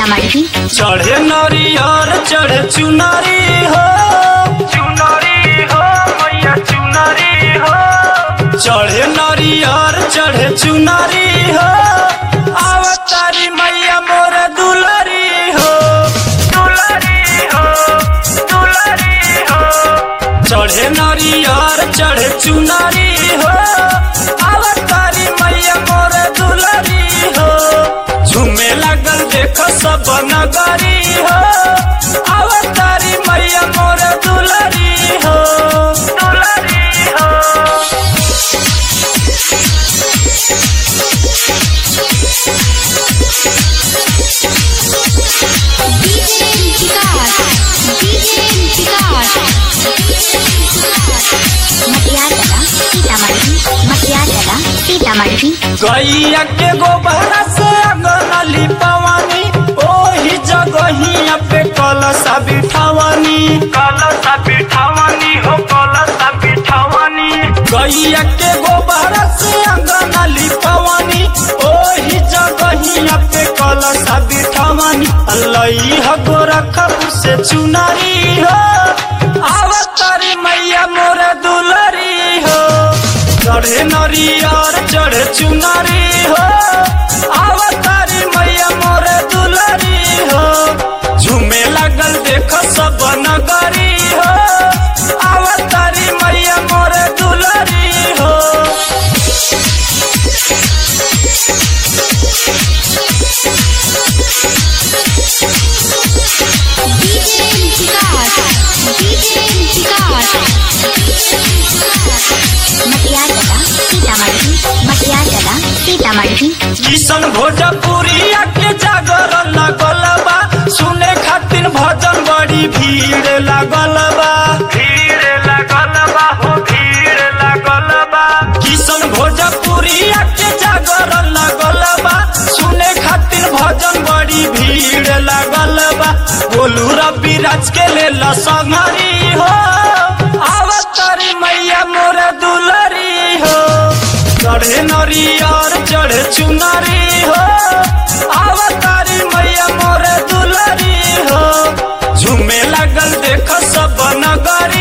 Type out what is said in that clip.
सीतामढ़ी चढ़े नरियर चढ़े चुनरी हो चुनरी हो मैया चुनरी हो चढ़े नरियर चढ़े चुनरी हो अवतारी मैया मोर दुलरी हो दुलरी हो दुलरी हो चढ़े नरियर चढ़े चुनरी हो अवतारी मैया मोर दुलरी हो झूमे लागल देखो सब नगरी हो अवतारी मैया मोर दुलरी हो दुलरी हो डीजे विकास डीजे विकास मटियागला सीतामढ़ी मटियागला सीतामढ़ी गैया के गोबरा से अंगना लिपवानी ओही जगहिया पे कलसा बिठावानी कलसा बिठावानी हो कलसा बिठावानी गैया के गोबरा से अंगना लिपवानी ओही जगहिया पे कलसा बिठावानी लई ह गोरखपुर से चुनारी हो आवतारी मैया मोर दुलरी हो चढ़े नरियर चढ़े चुनरी हो अवतारी मैया मोर दुलरी हो झूमे लागल देख सब नगरी हो अवतारी मैया मोर दुलरी हो डीजे विकास डीजे विकास मटियागला सीतामढ़ी मटियागला सीतामढ़ी किशन भोजपुरिया के जागरण लागल बा सुने खातिर भजन बड़ी भीड़ लागल बा भीड़ लागल बा हो भीड़ लागल बा किशन भोजपुरिया के जागरण लागल बा सुने खातिर भजन बड़ी भीड़ लागल बा बोलू रवि राज के लेल संगरी हो आवतारी मैया मोर दुलरी हो चढ़े नरियर चढ़े चुनरी हो अवतारी मैया मोर दुलरी हो झूमे लागल देख सब नगर